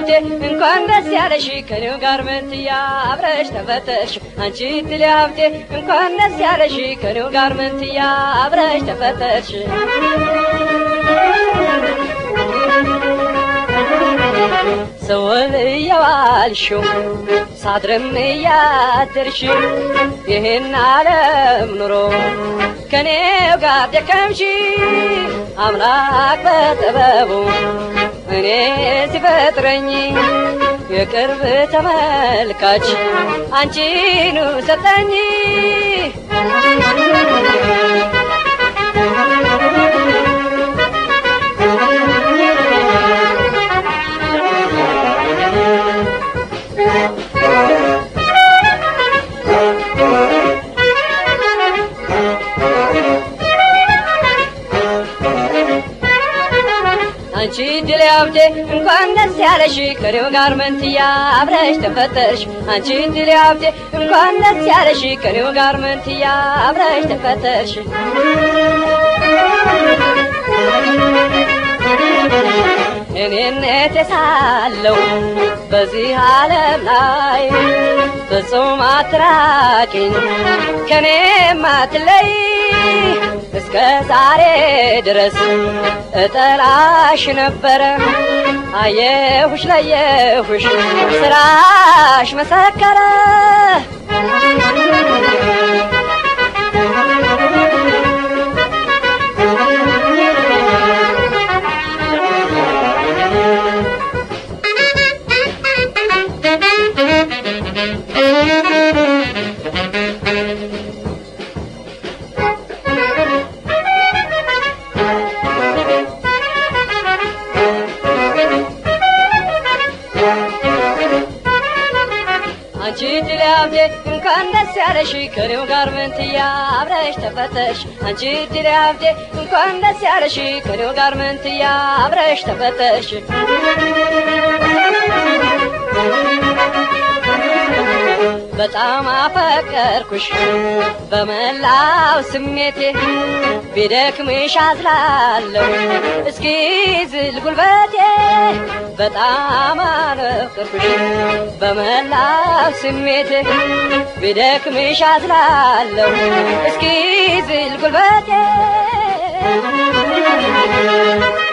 ሀብቴ እንኳን ደስ ያለሽ ከኔው ጋር መንትያ አብረሽ ተፈተሽ አንቺ ድል ሀብቴ እንኳን ደስ ያለሽ ከኔው ጋር መንትያ አብረሽ ተፈተሽ ሰውን እየዋልሽው ሳድርም እያደርሽ ይህን ዓለም ኑሮ ከኔው ጋር ደከምሽ አምላክ በጥበቡ እኔ ሲፈጥረኝ የቅርብ ተመልካች አንቺኑ ሰጠኝ አንቺ ድል ሀብቴ እንኳን ደስ ያለሽ ከኔው ጋር መንትያ አብረሽ ተፈተሽ አንቺ ድል ሀብቴ እንኳን ደስ ያለሽ ከኔው ጋር መንትያ አብረሽ ተፈተሽ እኔነት ሳለው በዚህ ዓለም ላይ ፍጹም አትራቂኝ ከኔ ማትለይ እስከ ዛሬ ድረስ እጠላሽ ነበረ አየሁሽ ለየሁሽ ስራሽ መሰከረ አንቺ ድል ሀብቴ እንኳን ደስ ያለሽ ከኔው ጋር መንትያ አብረሽ ተፈተሽ አንቺ ድል ሀብቴ እንኳን ደስ ያለሽ ከኔው ጋር መንትያ አብረሽ ተፈተሽ በጣም አፈቀርኩሽ በመላው ስሜቴ ቢደክምሽ አዝላለሁ እስኪ ዝል ጉልበቴ በጣም አፈቀርኩሽ በመላው ስሜቴ ቢደክምሽ አዝላለሁ እስኪ ዝል ጉልበቴ